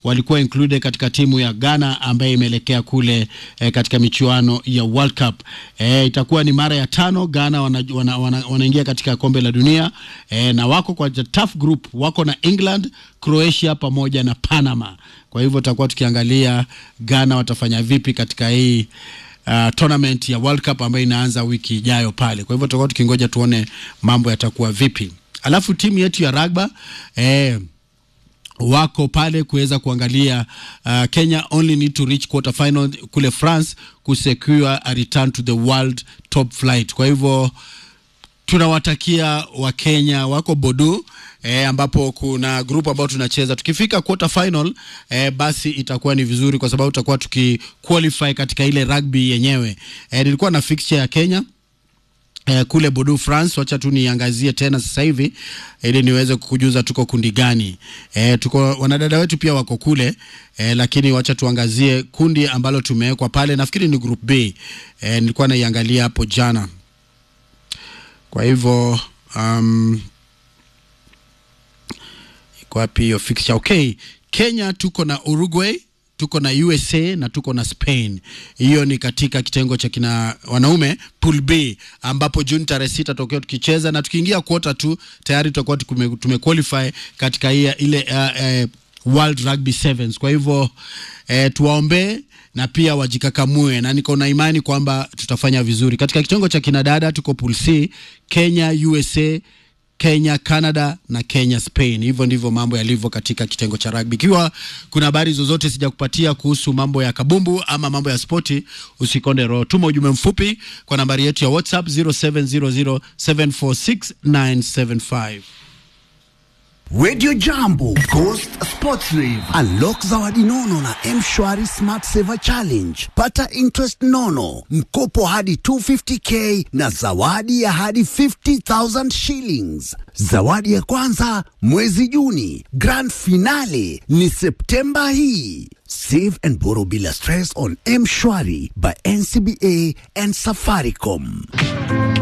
walikuwa included katika timu ya Ghana ambayo imeelekea kule eh, katika michuano ya World Cup. Eh, itakuwa ni mara ya tano Ghana wanaingia wana, wana, wana katika kombe la dunia eh, na wako kwa tough group, wako na England, Croatia pamoja na Panama. Kwa hivyo tutakuwa tukiangalia Ghana watafanya vipi katika hii uh, tournament ya World Cup ambayo inaanza wiki ijayo pale. Kwa hivyo tutakuwa tukingoja tuone mambo yatakuwa vipi. Alafu timu yetu ya rugby eh, wako pale kuweza kuangalia uh, Kenya only need to reach quarter final kule France kusecure a return to the world top flight. Kwa hivyo tunawatakia Wakenya wako Bodu eh, ambapo kuna group ambao tunacheza. Tukifika quarter final eh, basi itakuwa ni vizuri kwa sababu tutakuwa tukiqualify katika ile rugby yenyewe. Eh, nilikuwa na fixture ya Kenya Eh, kule Bordeaux France, wacha tu niangazie tena sasa hivi ili niweze kukujuza tuko kundi gani. Eh, tuko wanadada wetu pia wako kule eh, lakini wacha tuangazie kundi ambalo tumewekwa pale, nafikiri ni group B. Eh, nilikuwa naiangalia hapo jana, kwa hivyo um, iko wapi hiyo fixture? Okay, Kenya tuko na Uruguay tuko na USA na tuko na Spain. Hiyo ni katika kitengo cha kina wanaume pool B, ambapo Juni tarehe sita tutakuwa tukicheza na tukiingia quarter tu tayari tutakuwa tume qualify katika hii ile uh, uh, World Rugby Sevens. Kwa hivyo uh, tuwaombee na pia wajikakamue, na niko na imani kwamba tutafanya vizuri katika kitengo cha kinadada. Tuko pool C, Kenya, USA Kenya, Canada na Kenya, Spain. Hivyo ndivyo mambo yalivyo katika kitengo cha rugby. Ikiwa kuna habari zozote sijakupatia kuhusu mambo ya kabumbu ama mambo ya spoti, usikonde roho, tuma ujumbe mfupi kwa nambari yetu ya WhatsApp 0700746975. Radio Jambo, Coast Sports Rave, unlock zawadi nono na M-Shwari Smart Saver Challenge. Pata interest nono, mkopo hadi 250k na zawadi ya hadi 50,000 shillings. Zawadi ya kwanza mwezi Juni, grand finale ni Septemba hii. Save and borrow bila stress on M-Shwari by NCBA and Safaricom.